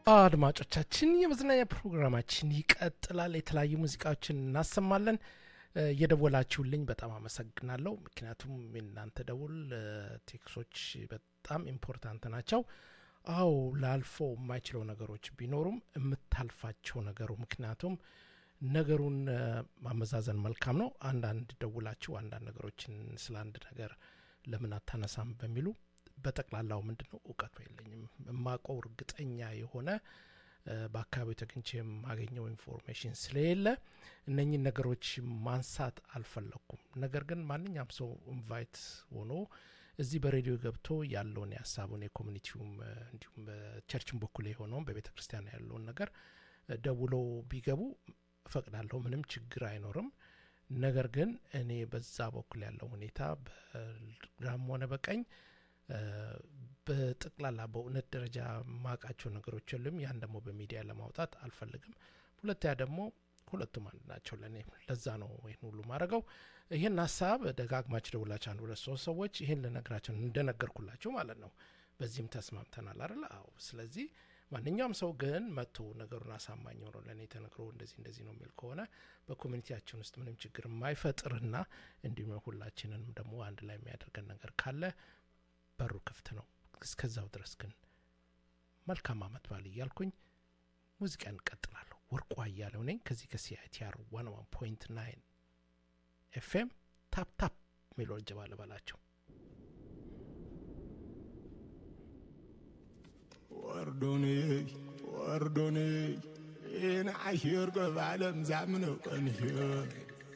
አድማጮቻችን የመዝናኛ ፕሮግራማችን ይቀጥላል። የተለያዩ ሙዚቃዎችን እናሰማለን። እየደወላችሁልኝ በጣም አመሰግናለሁ። ምክንያቱም የእናንተ ደውል ቴክሶች በጣም ኢምፖርታንት ናቸው። አዎ ላልፎ የማይችለው ነገሮች ቢኖሩም የምታልፋቸው ነገሩ ምክንያቱም ነገሩን ማመዛዘን መልካም ነው። አንዳንድ ደውላችሁ አንዳንድ ነገሮችን ስለ አንድ ነገር ለምን አታነሳም በሚሉ በጠቅላላው ምንድን ነው እውቀቱ የለኝም። የማውቀው እርግጠኛ የሆነ በአካባቢው ተገኝቼ የማገኘው ኢንፎርሜሽን ስለሌለ እነኚህን ነገሮች ማንሳት አልፈለግኩም። ነገር ግን ማንኛውም ሰው ኢንቫይት ሆኖ እዚህ በሬዲዮ ገብቶ ያለውን የሀሳቡን የኮሚኒቲውም እንዲሁም በቸርችን በኩል የሆነውን በቤተ ክርስቲያን ያለውን ነገር ደውለው ቢገቡ እፈቅዳለሁ። ምንም ችግር አይኖርም። ነገር ግን እኔ በዛ በኩል ያለው ሁኔታ በግራም ሆነ በቀኝ በጠቅላላ በእውነት ደረጃ ማቃቸው ነገሮች የሉም። ያን ደግሞ በሚዲያ ለማውጣት አልፈልግም። ሁለተኛ ደግሞ ሁለቱም አንድ ናቸው ለእኔ። ለዛ ነው ይህን ሁሉ ማድረገው። ይህን ሀሳብ ደጋግማችሁ ደውላችሁ አንድ ሁለት ሶስት ሰዎች ይህን ልነግራቸው እንደነገርኩላችሁ ማለት ነው። በዚህም ተስማምተናል አይደል? አዎ። ስለዚህ ማንኛውም ሰው ግን መጥቶ ነገሩን አሳማኝ ሆኖ ለእኔ ተነግሮ እንደዚህ እንደዚህ ነው የሚል ከሆነ በኮሚኒቲያችን ውስጥ ምንም ችግር የማይፈጥርና እንዲሁም ሁላችንንም ደግሞ አንድ ላይ የሚያደርገን ነገር ካለ በሩ ክፍት ነው። እስከዛው ድረስ ግን መልካም አመት ባል እያልኩኝ ሙዚቃ እንቀጥላለሁ። ወርቁ አያሌው ነኝ ከዚህ ከሲአይቲአር ዋን ዋን ፖይንት ናይን ኤፍኤም ታፕ ታፕ የሚለውን ጀባ ልበላቸው። ወርዶኔ ወርዶኔ ይህን ዓሽር ገብ ዓለም ዛምነው ቀንሽር